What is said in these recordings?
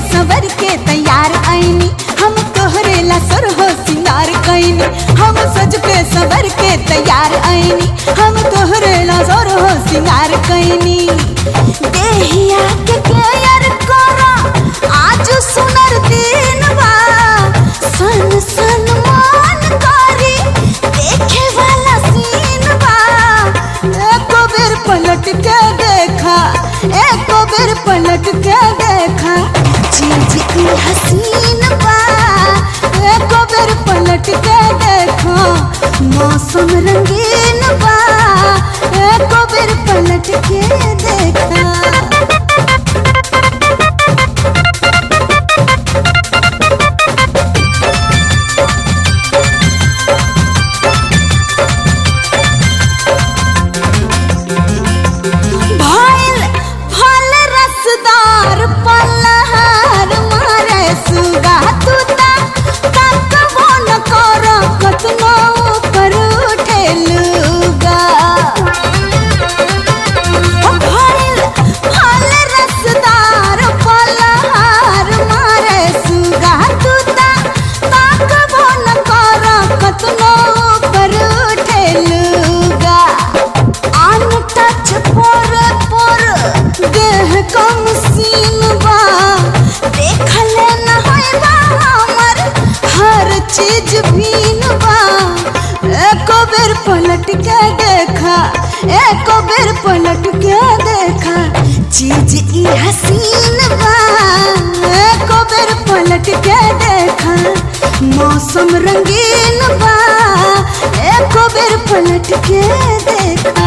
सवर के तैयार आईनी हम तोहरे ला सर हो सिंगार कैनी हम सज के सवर के तैयार आईनी हम तोहरे ला सर हो सिंगार कैनी देहिया के केयर करा आज सुनर दिन बा सन सन मान करी देखे वाला सीन बा एको बेर पलट के देखा एको बेर पलट के देखा चीज ई हसीन बा एको बेर पलट के देखा मौसम रंगीन बा एको बेर पलट के देखा भइल फल रसदार पलहार मारे सुगा तूता तकबो न कर कतनो पर उठेलुगा भइल फल रसदार पलहार मारे सुगा तूता तकबो न कर कतनो पर उठेलुगा आन टच पर पर देह कम सीन बा देखल न होइबा हमर हर चीज भीन बा एको बेर पलट के देखा एको बेर पलट के देखा चीज ई हसीन बा एको बेर पलट के देखा मौसम रंगीन बा एको बेर पलट के देखा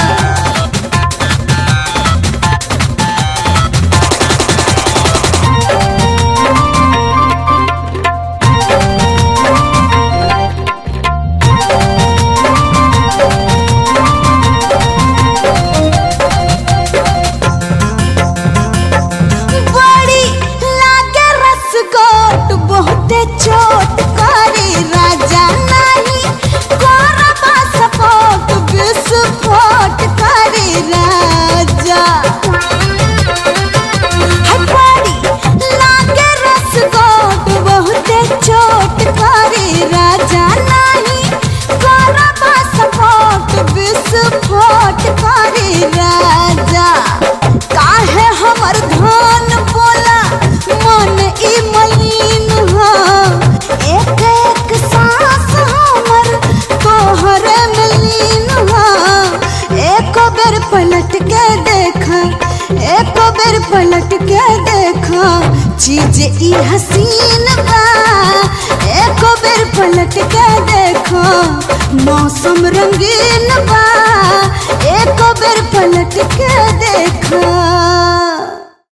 बड़ी लागे रसगोट बहुते चोट करे राजा नाही करबा सपोर्ट विस्फोट करे राजा हाय बड़ी लागे रसगोट बहुते चोट करे राजा नाही करबा सपोर्ट विस्फोट करे राजा काहे हमर धान बोला मन ई मलिन हो एक एक सांस हमर तोहरे में लीन हो एको बेर पलट के देखा एको बेर पलट के देखा चीज ई हसीन बा एको बेर पलट के देखा मौसम रंगीन बा एको बेर पलट के देखा